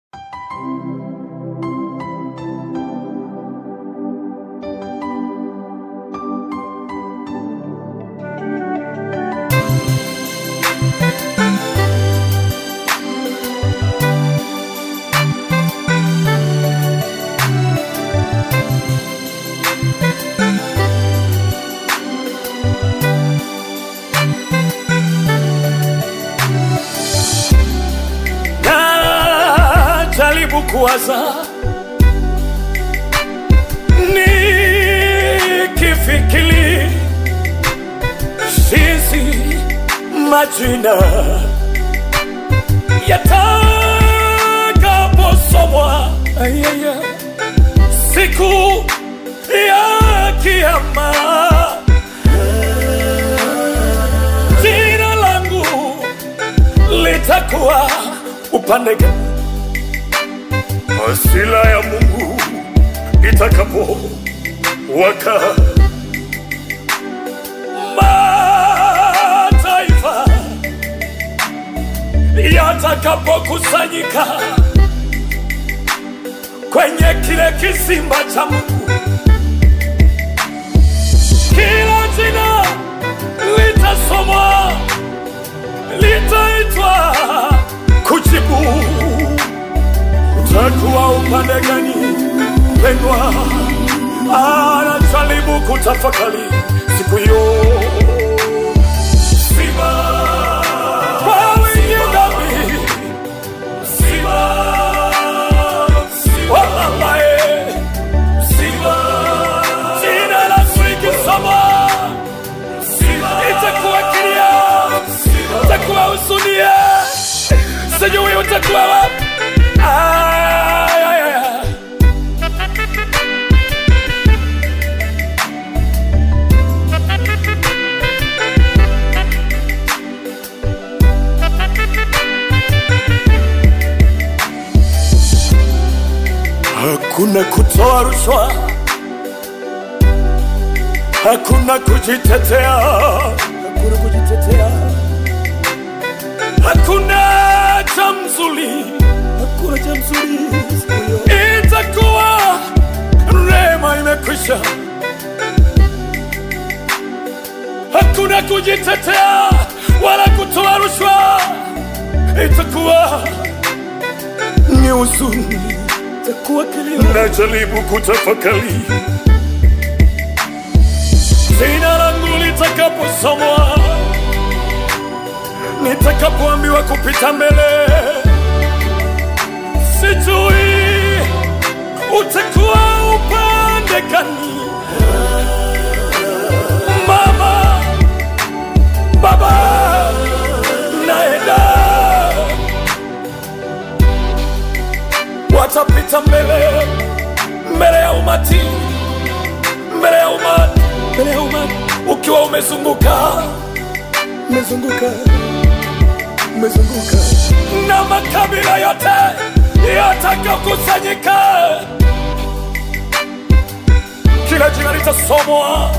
najaribu kuwaza nikifikiri sisi majina yatakaposomwa ayaya, siku ya kiama jina langu litakuwa upande gani? Hasira ya Mungu itakapo waka, mataifa yatakapokusanyika kwenye kile kisima cha Mungu, kila jina litasomwa, litaitwa kujibu utakuwa upande gani pendwa? Anajaribu kutafakari siku hiyo. Simba kwa wingi dhambi, Simba wa ambaye Simba jina la likisoma itakuwa kilia, itakuwa husunia, sijui utakuwa wapi. Ay, ay, ay, ay. Hakuna kutoa rushwa, hakuna kujitetea, hakuna kujitetea, hakuna cha mzuri, hakuna cha mzuri. siku hiyo. Itakuwa rehema imekwisha, hakuna kujitetea wala kutoa rushwa, itakuwa ni huzuni itakuwa kilio. Najaribu kutafakari jina langu litakaposomwa, nitakapoambiwa kupita mbele, sijui utakuwa upande gani. Mama, baba, naenda watapita mbele mbele ya umati mbele ya umati mbele ya umati ukiwa umezunguka umezunguka umezunguka na makabila yote yatakakusanyika kila jina litasomwa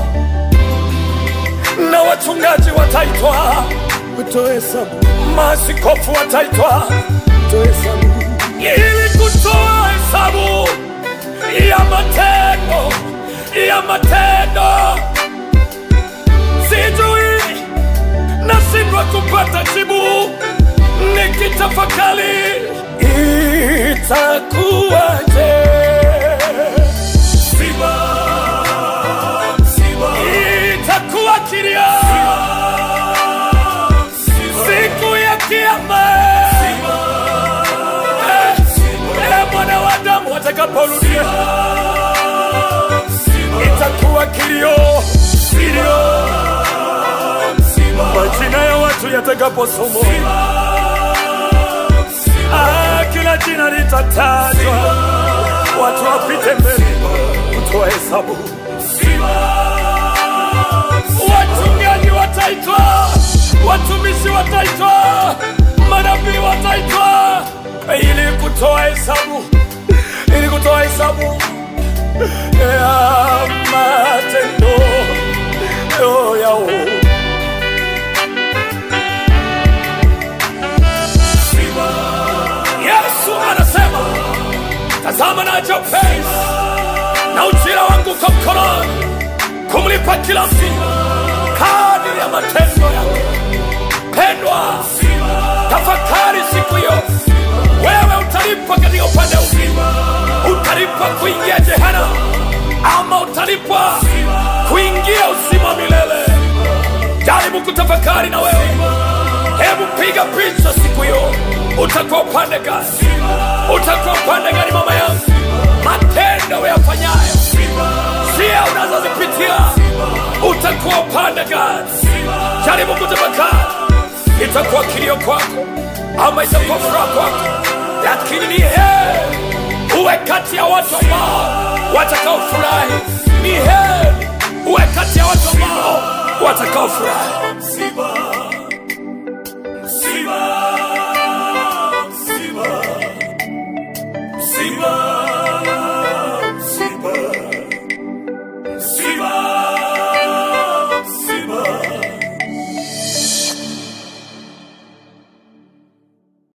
na wachungaji wataitwa utoe hesabu maaskofu wataitwa utoe hesabu ili kutoa hesabu ya matendo ya matendo. Sijui nashindwa kupata jibu, nikitafakari itakuwaje? Simba, Simba, itakuwa kilia siku ya kiama Eh, mwana wa Adamu atakaporudia itakuwa kilio kilio, majina ya watu yatakaposomwa, Ah, kila jina litatajwa, watu wapite mbele kutoa hesabu, wachungaji wataitwa, watumishi wataitwa, manabii wataitwa ili kutoa hesabu, ili kutoa hesabu ya matendo yao. Yesu anasema ninachopenda na ujira wangu kwa mkononi kumlipa kila mtu kadiri ya matendo yake. Pendwa, tafakari siku hiyo, wewe utalipwa katika upande upi? Utalipwa kuingia jehanamu ama utalipwa kuingia uzima wa milele? Jaribu kutafakari na wewe, hebu piga picha siku hiyo. Utakuwa upande gani? Utakuwa upande gani, mama yangu? Matendo yafanyayo njia unazozipitia utakuwa upande gani? Jaribu kutafakari, itakuwa kilio kwako ama itakuwa furaha kwako, lakini ni heri uwe kati ya watu ambao watakaofurahi. Ni heri uwe kati ya watu ambao watakaofurahi.